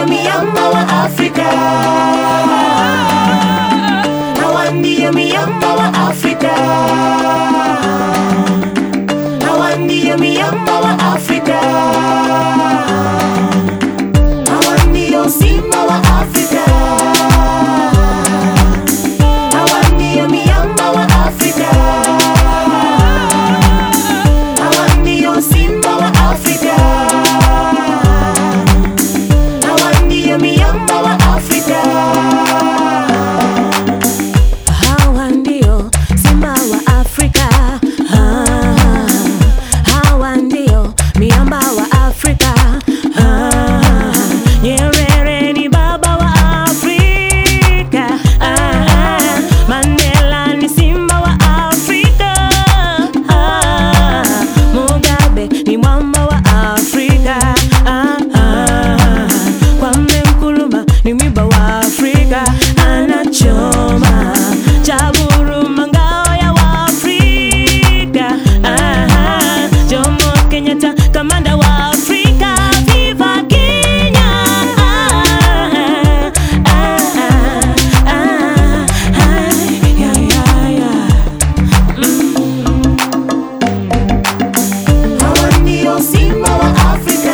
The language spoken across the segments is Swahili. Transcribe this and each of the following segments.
ndiyo miamba wa Afrika, hawa ndiyo miamba wa Afrika, hawa ndiyo miamba wa Afrika, hawa ndiyo simba wa Afrika, hawa ndiyo miamba wa Afrika, hawa ndiyo simba wa Afrika. Hawa ndiyo miamba wa Afrika. Hawa ndio simba wa Afrika. Ah, hawa ndio miamba wa Afrika. Ah, Nyerere ni baba wa Afrika. Ah, Mandela ni simba wa Afrika. Ah, Mugabe ni mwamba wa Afrika. Ah, ah, Kwame Nkrumah ni mwiba wa Afrika anachoma chaburuma ngao ya Waafrika. Ah, Jomo Kenyatta kamanda wa Afrika. Viva Kenya! Ah, ah, ah, ah, ah, yeah, yeah, yeah. Hawa ndiyo simba wa Afrika.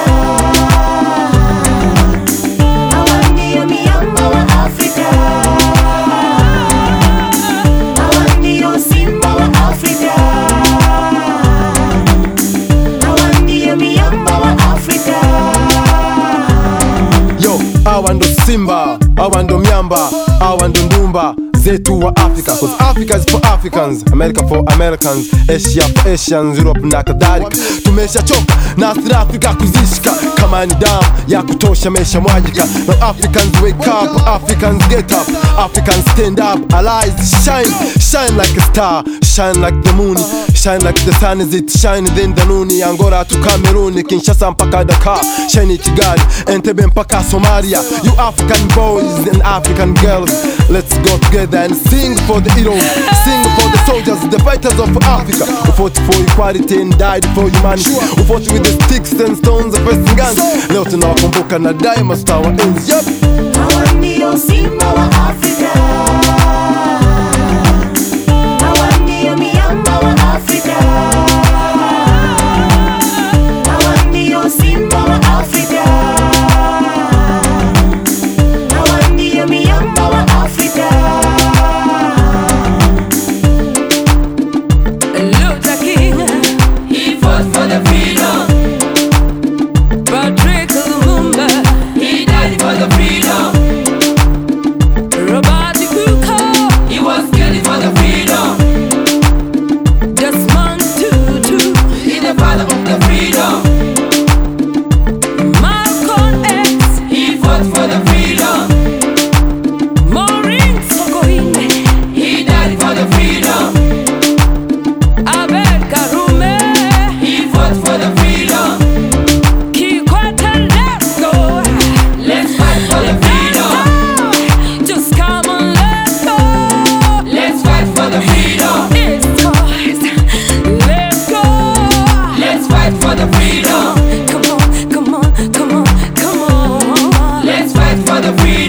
Hawa ndiyo miamba wa Afrika. Hawa ndiyo simba wa Afrika. Hawa ndiyo miamba wa Afrika. Yo, hawa ndo simba, hawa ndo miamba, hawa ndo ndumba zetu wa Africa Cause Africa is for Africans, America for Americans, Asia for Asians, Europe na kadhalika. Tumeshachoka na South Africa kuzishika kama ni damu ya kutosha mesha mwajika. Now Africans wake up, Africans get up, Africans stand up, allies shine, shine like a star, shine like the moon, shine like the sun is it shine then the noon. Angola to Cameroon, Kinshasa mpaka Dakar, shine Kigali, Entebbe mpaka Somalia. You African boys and African girls, let's go together and sing for the heroes, sing for the soldiers, the fighters of Africa who fought for equality and died for humanity, who fought with the sticks and stones and first guns. Leo tunawakumbuka na daima tutawaenzi. Yep. Hawa ndiyo simba wa Afrika. Hawa ndiyo miamba wa Afrika. Hawa ndiyo simba wa Afrika. Hawa ndiyo miamba wa Afrika. Luther King, He fought for the freedom. Patrick Lumumba, He died for the freedom. Robert Kuka, He was killed for the freedom. Desmond Tutu, He the father of the freedom. Malcolm X, He fought for the freedom. Maureen Sokoine, He died for the freedom. Abel Karume, He fought for the freedom. Kikwete Letgo. Let's fight for the freedom. Just come on, let's go. Let's fight for the freedom. It's ours. Let's go. Let's fight for the freedom. Come on, come on, come on, come on. Let's fight for the freedom.